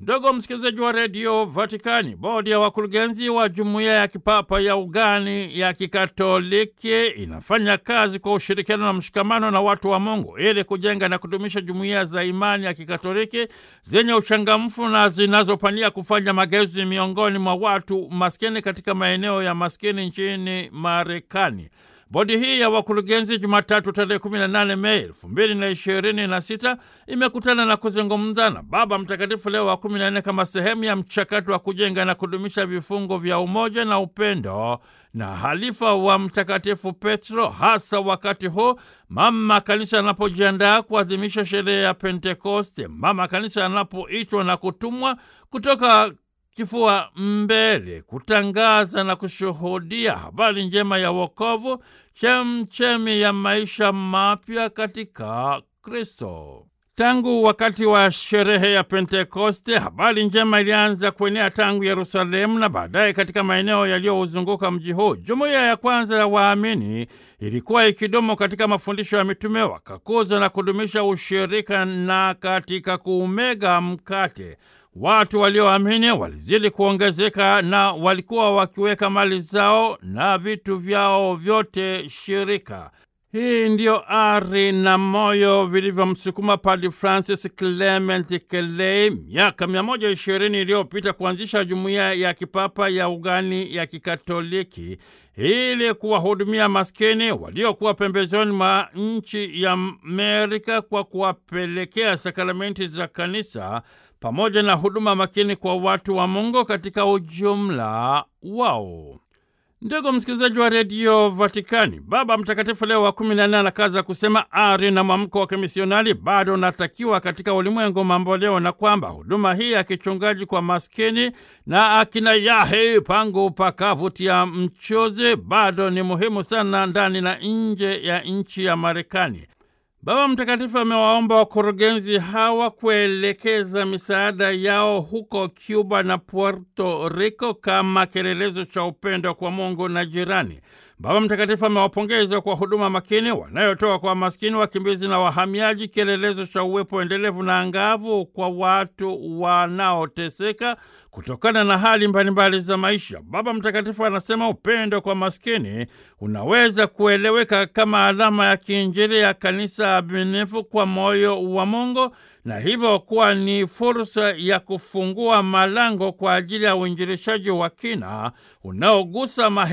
Ndugu msikilizaji wa redio Vatikani, bodi ya wakurugenzi wa jumuiya ya kipapa ya ugani ya kikatoliki inafanya kazi kwa ushirikiano na mshikamano na watu wa Mungu ili kujenga na kudumisha jumuiya za imani ya kikatoliki zenye uchangamfu na zinazopania kufanya mageuzi miongoni mwa watu maskini katika maeneo ya maskini nchini Marekani. Bodi hii ya wakurugenzi Jumatatu tarehe 18 Mei elfu mbili na ishirini na sita imekutana na kuzungumza na Baba Mtakatifu Leo wa 14 kama sehemu ya mchakato wa kujenga na kudumisha vifungo vya umoja na upendo na halifa wa Mtakatifu Petro, hasa wakati huu mama kanisa anapojiandaa kuadhimisha sherehe ya Pentekoste, mama kanisa anapoitwa na kutumwa kutoka kifua mbele kutangaza na kushuhudia habari njema ya wokovu, chemchemi ya maisha mapya katika Kristo. Tangu wakati wa sherehe ya Pentekoste, habari njema ilianza kuenea tangu Yerusalemu na baadaye katika maeneo yaliyouzunguka mji huu. Jumuiya ya kwanza ya waamini ilikuwa ikidumu katika mafundisho ya mitume, wakakuza na kudumisha ushirika na katika kuumega mkate Watu walioamini walizidi kuongezeka na walikuwa wakiweka mali zao na vitu vyao vyote shirika. Hii ndiyo ari na moyo vilivyomsukuma Padre Francis Clement Kelei miaka 120 iliyopita kuanzisha jumuiya ya kipapa ya ugani ya kikatoliki ili kuwahudumia maskini waliokuwa pembezoni mwa nchi ya Amerika kwa kuwapelekea sakramenti za kanisa pamoja na huduma makini kwa watu wa Mungu katika ujumla wao. Ndugu msikilizaji wa redio Vatikani, Baba Mtakatifu Leo wa kumi na nne anakaza kusema ari na mwamko wa kimisionari bado unatakiwa katika ulimwengu mambo leo, na kwamba huduma hii ya kichungaji kwa maskini na akina yahe pangu pakavutia mchuzi bado ni muhimu sana ndani na nje ya nchi ya Marekani. Baba Mtakatifu amewaomba wakurugenzi hawa kuelekeza misaada yao huko Cuba na Puerto Rico kama kielelezo cha upendo kwa Mungu na jirani. Baba Mtakatifu amewapongeza kwa huduma makini wanayotoa kwa maskini, wakimbizi na wahamiaji, kielelezo cha uwepo endelevu na angavu kwa watu wanaoteseka kutokana na hali mbalimbali za maisha. Baba Mtakatifu anasema upendo kwa maskini unaweza kueleweka kama alama ya kiinjili ya kanisa aminifu kwa moyo wa Mungu na hivyo kuwa ni fursa ya kufungua malango kwa ajili ya uinjilishaji wa kina unaogusa